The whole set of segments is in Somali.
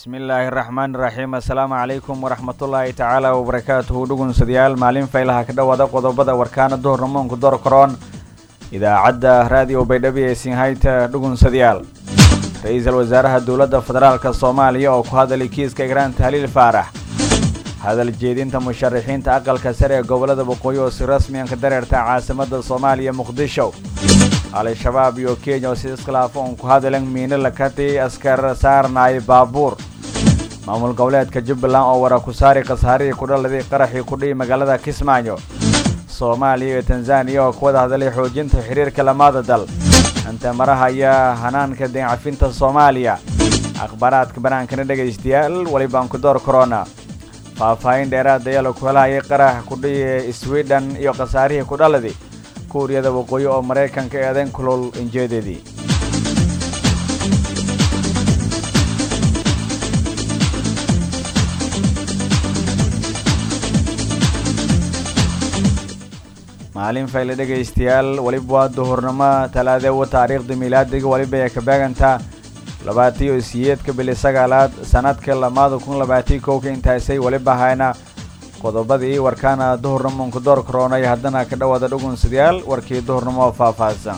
bismi illaahi araxmaani iraxiim assalaamu calaykum waraxmatullaahi tacaala wabarakaatuhu dhugunsadayaal maalin faylaha ka dhowaada qodobada warkaana duhurnamoonku door karoon idaacadda raadiyo baydhabo ee sinhayta dhugunsadayaal ra-iisul wasaaraha dowladda federaalka soomaaliya oo ku hadalay kiiska igraan tahliil faarax hadal jeedinta musharaxiinta aqalka sare ee gobollada waqooyi oo si rasmiyan ka dareerta caasimadda soomaaliya muqdisho al-shabaab iyo kenya oo si iskhilaafo uun ku hadalan miino lakati askar saarnaay baabuur maamul goboleedka jubbaland oo wara ku saari khasaarihii kudhaladay qaraxii kudhihi magaalada kismaayo soomaaliya iyo tanzaniya oo ku wada hadalay xoojinta xiriirka lamaada dal anta maraha ayaa hanaanka deencafinta soomaaliya akhbaaraadka banaankana dhegaystayaal welibaan ku door korona faahfaahin dheeraad ayaa la ku helahayay qarax kudhihi sweden iyo khasaarihii kudhaladi kuuriyada waqooyi oo maraykanka eedayn kulol injeedeedii maalin fayle dhegaystayaal weliba waa duhurnimo talaadeewa taariikhda miilaadiga weliba ee ka beegantaa labaatiyo siyeedka bili sagaalaad sanadka lamaada kun labaatii kowka intaasay weliba hayna qodobadii warkaana duhurnimonku door karoonay haddana ka dhowaada dhugunsadayaal warkii duhurnimo oo faahfaahsan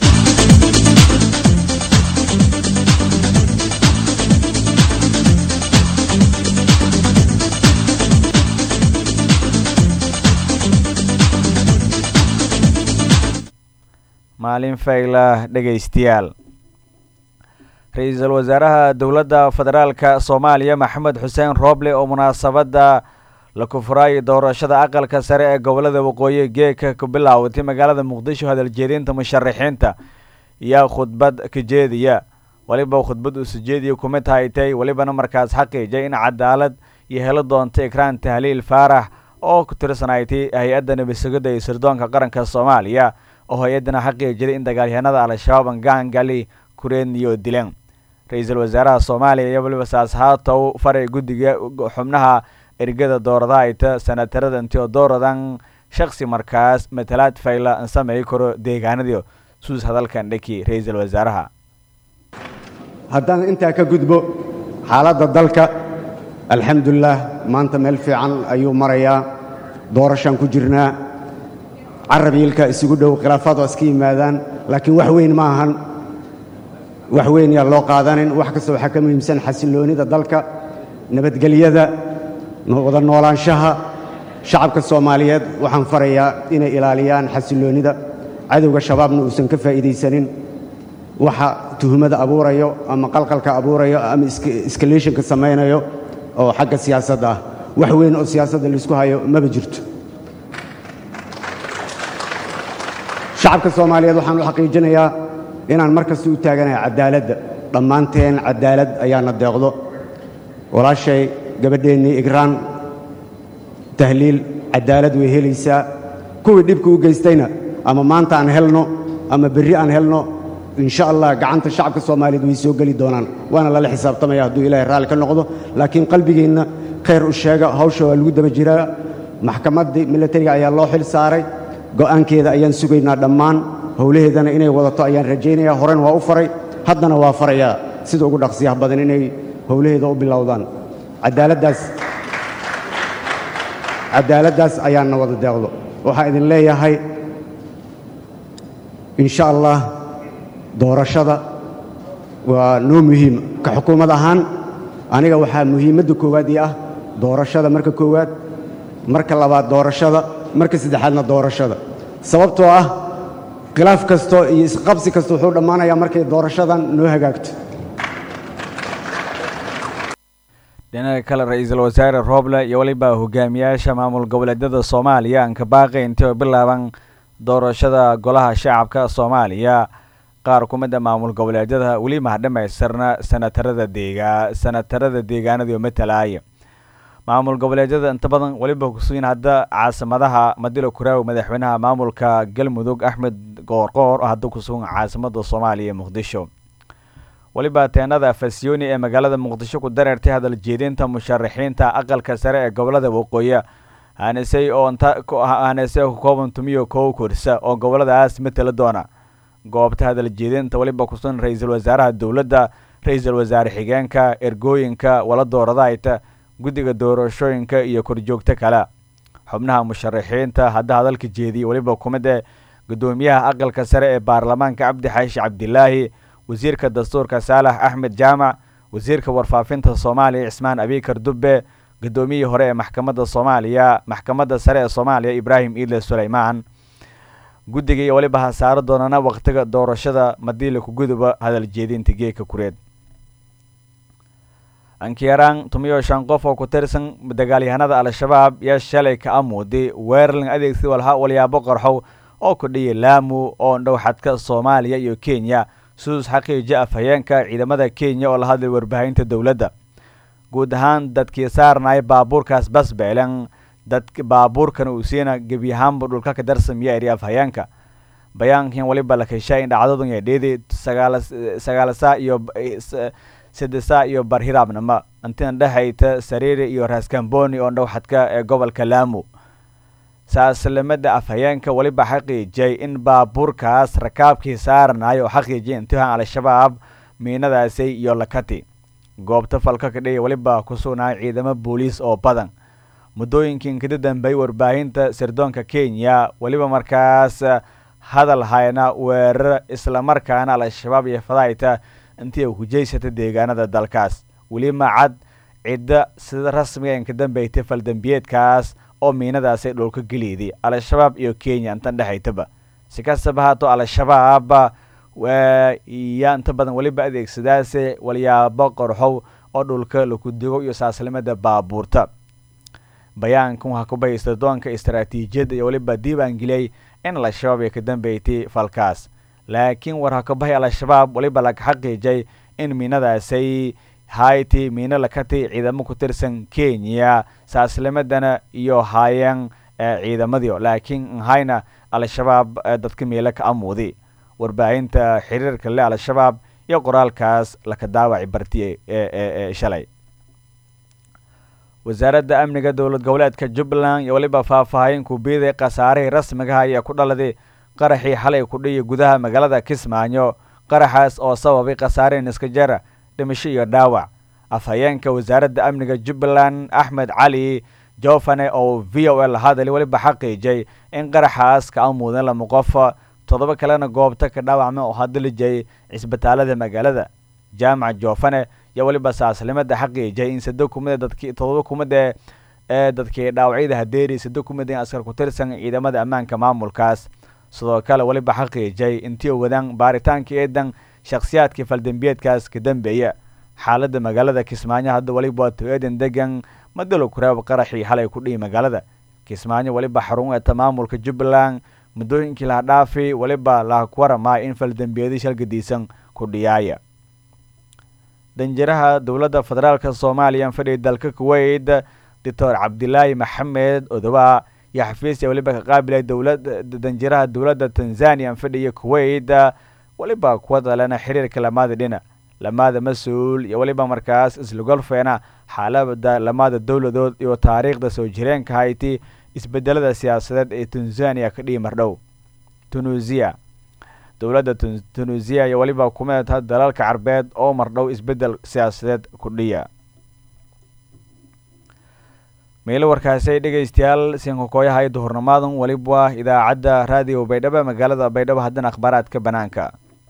maalin fayla dhegaystayaal ra-iisul wasaaraha dowladda federaalka soomaaliya maxamed xuseen rooble oo munaasabadda la kufuraayay doorashada aqalka sare ee gobollada waqooyi geeka ku bilaawatay magaalada muqdisho hadaljeedinta musharaxiinta yaa khudbad ka jeediya weliba khudbad uu sujeediya kuma tahaytay welibana markaas xaqiijay in cadaalad iyo helo doonta ikraan tahliil faarax oo ku tirsanaytay hay-adda nabadsugadda iyo sirdoonka qaranka soomaaliya oo hay-addana xaqiijiday in dagaalyahanada al-shabaab angaangali kureeniyo dileen ra-iisul wasaaraha soomaaliya iyo weliba saashaatow faray guddiga xubnaha ergada doorada ayta sanatarada intio dooradan shaksi markaas matalaad fayla an sameey karo deegaanadii suus hadalkan dheki ra-iisul wasaaraha haddaan intaa ka gudbo xaaladda dalka alxamdulilah maanta meel fiican ayuu marayaa doorashaan ku jirnaa carabiilka isugu dhow khilaafaad waa iska yimaadaan laakiin wax weyn ma ahan wax weyn yaa loo qaadanin wax kasta waxaa ka muhiimsan xasilloonida dalka nabadgelyada wada noolaanshaha shacabka soomaaliyeed waxaan farayaa inay ilaaliyaan xasilloonnida cadowga shabaabna uusan ka faa'iidaysanin waxa tuhumada abuurayo ama qalqalka abuurayo ama iskaleeshinka samaynayo oo xagga siyaasadda ah wax weyn oo siyaasadda laysku hayo maba jirto shacabka soomaaliyeed waxaan u xaqiijinayaa inaan mar kasta u taaganahay caddaaladda dhammaanteen caddaalad ayaana deeqdo walaashay gabadheennii igraan tahliil caddaalad way helaysaa kuwii dhibka u geystayna ama maanta aan helno ama berri aan helno insha allah gacanta shacabka soomaaliyeed way soo geli doonaan waana lala xisaabtamaya hadduu ilaahay raalli ka noqdo laakiin qalbigeenna khayr u sheega hawsha waa lagu daba jiraa maxkamaddii milatariga ayaa loo xil saaray go'aankeeda ayaan sugaynaa dhammaan howlaheedana inay wadato ayaan rajaynayaa horen waa u faray haddana waa farayaa sida ugu dhaqsiyaha badan inay howlaheeda u bilowdaan cadaaladdaas caddaaladdaas ayaanna wada deeqdo waxaa idin leeyahay insha allah doorashada waa noo muhiim ka xukuumad ahaan aniga waxaa muhiimadda koowaad ii ah doorashada marka koowaad marka labaad doorashada marka saddexaadna doorashada sababtoo ah khilaaf kasto iyo isqabsi kasta wuxuu dhammaanayaa markay doorashadan noo hagaagto dhinaca kale ra-iisul wasaare rooble iyo weliba hogaamiyaasha maamul goboleedyada soomaaliya aan ka baaqay intay bilaaban doorashada golaha shacabka soomaaliya qaar ku mida maamul goboleedyada weli maha dhamaystirna sanatarada deegaa sanatarada deegaanadii oo matalaaya maamul goboleedyada inta badan weliba kusuyin hadda caasimadaha madilo kuraawi madaxweynaha maamulka galmudug axmed qoorqoor oo hadda kusugan caasimada soomaaliya ee muqdisho weliba teenada fasyooni ee magaalada muqdisho ku dareertay hadal jeedinta musharaxiinta aqalka sare ee gobolada waqooyi hanesey oo hanesey ku kooban tumiyo kow kursa oo goboladaas matala doona goobta hadal jeedinta weliba kusugan ra-iisul wasaaraha dowladda ra-iisul wasaare xigeenka ergooyinka wala dooradayta guddiga doorashooyinka iyo korjoogto kale xubnaha musharaxiinta hadda hadalka jeediyey weliba kumid ee guddoomiyaha aqalka sare ee baarlamaanka cabdi xaashi cabdilaahi wasiirka dastuurka saalax axmed jaamac wasiirka warfaafinta soomaaliya cismaan abikar dubbe guddoomiyihii hore ee maxkamadda soomaaliya maxkamadda sare ee soomaaliya ibraahim iidle suleymaan guddiga iyo weliba hasaaro doonana wakhtiga doorashada madiila kuguduba hadal jeedinta geeka kureed ankiyaraan tumiyo shan qof oo ku tirsan dagaalyahanada al-shabaab yaa shalay ka amuuday weerarlan adeegsi walha walyaabo qarxow oo kudhiyay laamu oo dhow xadka soomaaliya iyo kenya suus xaqiiji afhayeenka ciidamada kenya oo la hadlay warbaahinta dowladda guud ahaan dadkii saarnaya baabuurkaas basbeelan dad baabuurkan uu siina gebi ahaanba dhulka ka darsamiya eri afhayeenka bayaankan weliba la keshaa in dhacdadun yadheedi sagaalsaa iyo sidesaa iyo barhiraabnama intina dhexayta sariiri iyo raskamboni oo dhow xadka ee gobolka laamu saaslamada afhayeenka weliba xaqiijiyay in baabuurkaas rakaabkii saarnayo oo xaqiijiyay intihaan al-shabaab miinadaasi iyo lakati goobta falka kadhiya weliba ku sugnaayo ciidamo booliis oo badan muddooyinkii kada dambeeyey warbaahinta sirdoonka kenya weliba markaas hadal hayna weerar islamarkaana al-shabaab iyo fadayta intii ku jeysata deegaanada dalkaas weli macad cidda sida rasmiga inka dambeytay faldambiyeedkaas oo miinadaasi dhulka geliyday al-shabaab iyo kenya intan dhexaytaba si kastaba haato al-shabaab yaa inta badan weliba adeegsadaase walyaabo qorxow oo dhulka laku digo iyo saaslimada baabuurta bayaankan waxaa ku bahaysta doonka istaraatiijiyadda iyo weliba diiwaangeliyay in al-shabaab ay ka dambeytay falkaas laakiin war hakabahay al-shabaab weliba laga xaqiijay in miinadaasay hayti miino lakatay ciidamo ku tirsan kenya saaslimadana iyo haayeen ciidamadii laakiin nhayna al-shabaab dadka meelo ka amuudi warbaahinta xiriirka le al-shabaab iyo qoraalkaas laka daawaci barti ee shalay wasaaradda amniga dowlad goboleedka jubbaland iyo weliba faahfaahin kubiiday khasaarihii rasmigaha ayaa ku dhaladay qaraxii xalay kudhiya gudaha magaalada kismaayo qaraxaas oo sababay khasaare niskajara dhimasho iyo dhaawac afhayeenka wasaaradda amniga jubbaland axmed cali jofane oo v o l hadali weliba xaqiijay in qaraxaas ka amuudan lama qof toddoba kalena goobta ka dhaawacma oo hadilijay cisbitaalada magaalada jaamac jofane iyo weliba saaslimada xaqiijay in sado kumida dadki todoba kumida ee dadkii dhaawacyada hadeeri sado kumida in askar ku tirsan ciidamada ammaanka maamulkaas sidoo kale weliba xaqiijay intii wadaan baaritaanka eedan shakhsiyaadkii faldambiyeedkaas ka dambeeya xaaladda magaalada kismaayo hadda weliba waa to-eedan degan madalo kuraab qaraxii xalay ku dhihi magaalada kismaayo weliba xarun eeta maamulka jubbaland muddooyinkii laha dhaafi weliba laha kuwaramaa in faldambiyadi shalgadiisan ku dhiyaaya danjiraha dowladda federaalk soomaaliya fadhiya dalka kuweyt doctor cabdilaahi maxamed odoba iyo xafiisya weliba ka qaabilay dowlad danjiraha dowladda tanzania fadhiya kuweyt weliba kuwa dalena xiriirka lamaada dhina lamaada mas-uul iyo weliba markaas islagolfeena xaalada lamaada dowladood iyo taariikhda soo jireenka hayti isbedelada siyaasadeed ee tanzania ka dhihi mardhow tunuusiya dowladda tunuusiya iyo weliba kumeedha dalalka carbeed oo mardhow isbedel siyaasadeed ku dhiya meelo warkaasay dhegaystayaal sinkakooyahay duhurnimaadan weliba idaacadda raadiyo baydhabo magaalada baydhabo haddana akhbaaraadka banaanka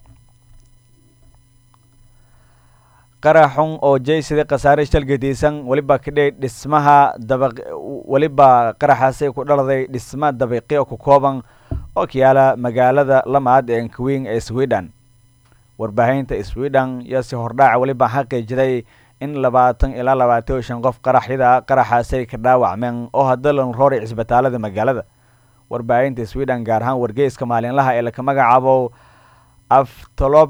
qaraxun oo jaysiday khasaare shalgadiisan weliba kadhe dhismaha daba weliba qaraxaasay ku dhaladay dhisma dabiiqi oo ku kooban oo kayaala magaalada lamaad ee nkwing ee sweden warbaahinta sweden iyo si hordhaaca weliba xaqiijiday in labaatan ilaa labaatan iyo shan qof qaraxyada qaraxaasay ka dhaawacmeen oo hadda lan roori cisbitaalada magaalada warbaahinta sweden gaar ahaan wargeyska maalinlaha ee laka magacaabo aftolob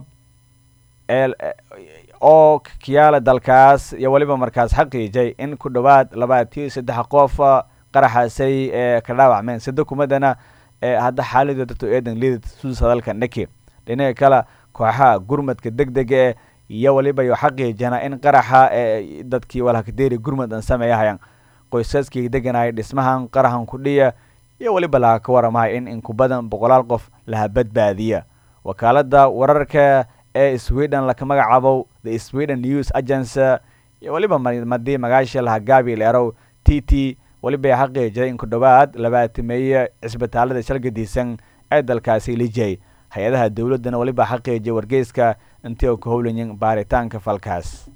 oo kiyaala dalkaas iyo weliba markaas xaqiijay in ku dhowaad labaatiyo saddex qof qaraxaasay ee ka dhaawacmeen sida kumadana ee hadda xaalidooda to eedan liidad suus hadalka dhaki dhinaca kale kooxaha gurmadka deg dega e iyo weliba yo xaqiijana in qaraxa ee dadkii walhakadeeri gurmad an sameeyahayaan qoysaskii deganaya dhismahan qaraxan kudhiya iyo weliba laha ka waramahay in inku badan boqolaal qof laha badbaadiya wakaalada wararka ee sweden laka magacaabo the sweden news agency iyo weliba madii magaasha laha gabi leerow t t weliba ay xaqiijiyay in ku dhowaad labaatameeye cisbitaalada shalgadiisan ee dalkaasi lijay hay-adaha dowladdana weliba xaqiijiyay wargeyska intii oo ka howlayin baaritaanka falkaas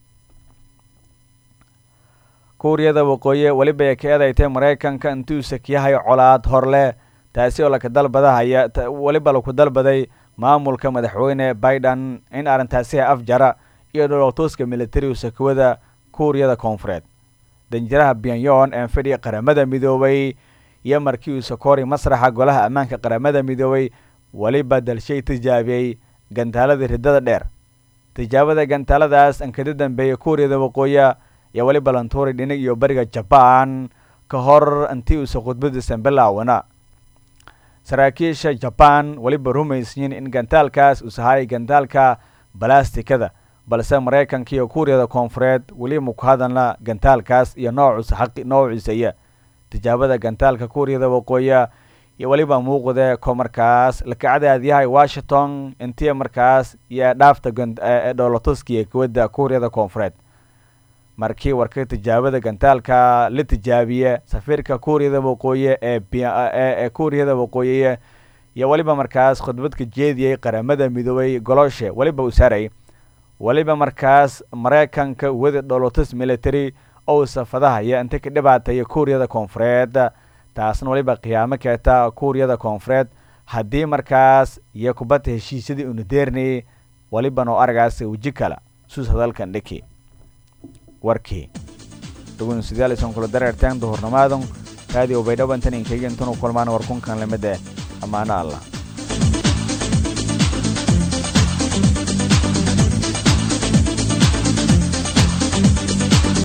kuuriyada waqooyi weliba ay ka eedaytay maraykanka intuu sakiyahay colaad horleh taasi oo laka dalbadahaya weliba laku dalbaday maamulka madaxweyne biden in arrintaasi afjara iyo dholowtuuska militariga sakawada kuuriyada koonfureed danjiraha pyonyon ee fadhiga qaramada midoobay iyo markii uu sakori masraxa golaha ammaanka qaramada midoobay weliba dalshay tijaabiyey gantaalada riddada dheer tijaabada gantaaladaas ankada dambeeyay kuuriyada waqooyi iyo weliba lantuuri dhinig iyo bariga jabaan ka hor intii uusa khudbadiisan bilaawana saraakiisha jabaan weliba rumaysiyin in gantaalkaas uu sahaayay gantaalka balastikada balse maraykanka iyo kuuriyada koonfureed weliba ku hadalna gantaalkaas iyo noocuusa xaqi noociisaya tijaabada gantaalka kuuriyada waqooyi iyo weliba muuqde ko markaas lakacadaadyahay washington intii markaas iyo dhaafta dhoolatuskiiyo kuwadda kuuriyada koonfureed markii warka tijaabada gantaalka la tijaabiye safiirka kuuriyada waqooyi ee kuuriyada waqooyiye iyo weliba markaas khudbadka jeediyey qaramada midoobay goloshe weliba u saaray weliba markaas maraykanka wada dholotus military ou safadahaya inta ka dhibaataya kuuriyada koonfureed taasna weliba qiyaamo keeta kuuriyada koonfureed haddii markaas iyo kubadda heshiisyadii unadeernayay weliba noo aragaas weji kala suus hadalkan dhiki warkii dhugun sidaal isan kula dareerteen duhurnimaadan raadiyo baydhabantan inkayga intanu kulmaan warkunkan lamid eh ammaano allah